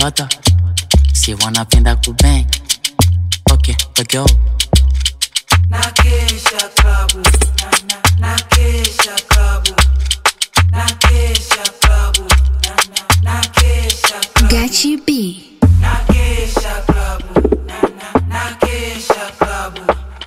watoto si wanapenda kubang okay, okay. Nakesha klabu na, na, nakesha klabu nakesha klabu na, na, nakesha klabu Gachi B. nakesha klabu na, na, nakesha klabu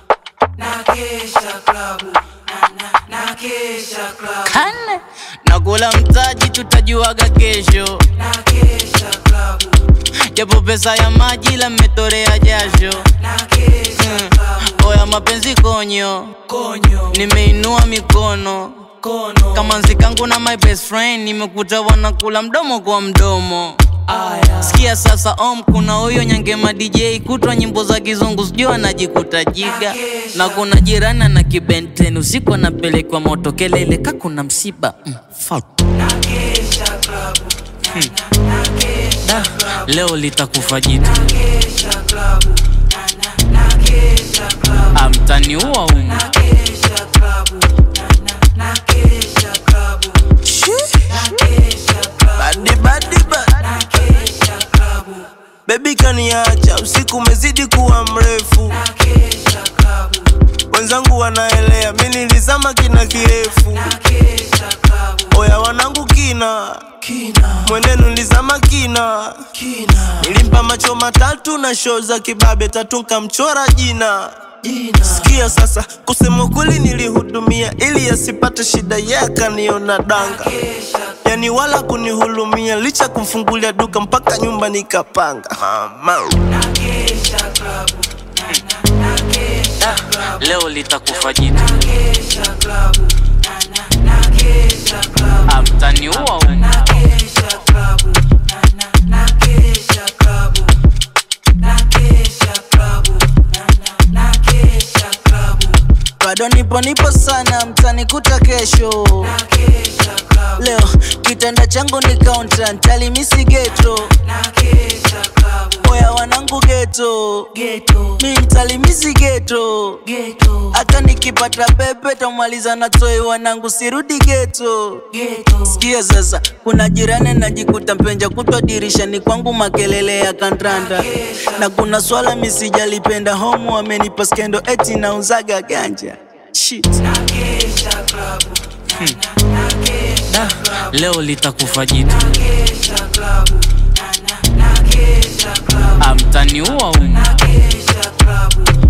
nakesha klabu na, na, nakesha klabu Kane nakula mtaji, tutajuaga kesho, nakesha klabu japo pesa ya maji la mmetorea jasho. nakesha klabu Oya mapenzi konyo, konyo nimeinua mikono kono kama nzikangu na my best friend, nimekuta wanakula mdomo kwa mdomo. aya Sikia sasa om, kuna huyo nyangema DJ kutwa nyimbo za kizungu sijui anajikuta jiga, na kuna jirani na kibenten usiku anapelekwa moto kelele ka kuna msiba mm, fuck. nakesha klabu na, na, nakesha Da, leo litakufa jitu nakesha klabu na, na, nakesha klabu amtaniua umu nakesha klabu na, na, nakesha klabu nakesha klabu Badi badi ba nakesha klabu Baby kaniacha usiku umezidi kuwa mrefu nakesha klabu Wenzangu wanaelea mi nilizama kina kirefu nakesha klabu Oya wanangu kina kina Mwenenu nilizama kina kina Nilimpa macho matatu na show za kibabe tatu nkamchora jina jina Sikia sasa, kusema kweli nilihudumia ili asipate shida, yeye akaniona danga, nakesha yani wala kunihulumia, licha kumfungulia duka mpaka nyumba nikapanga. Mama. nakesha klabu na, na, nakesha klabu leo litakufa jitu nakesha klabu na, na, nakesha klabu amtaniua umu nakesha klabu na, na, nakesha klabu nakesha klabu na, na, nakesha klabu Bado nipo nipo sana, mtanikuta kesho. nakesha klabu Leo kitanda changu ni kaunta, ntalimisi geto. nakesha klabu Oya wanangu geto, geto mi ntalimisi geto. geto Hata nikipata pepe tamaliza na toi, wanangu sirudi geto. geto Sikia sasa, kuna jirani najikuta mpenja kutwa dirishani kwangu makelele ya kandanda, na kuna swala misijalipenda homu amenipa skendo eti nauzaga ganja Shit. nakesha klabu na, na, nakesha klabu leo litakufa jitu nakesha klabu na, na, nakesha klabu amtaniua umu nakesha klabu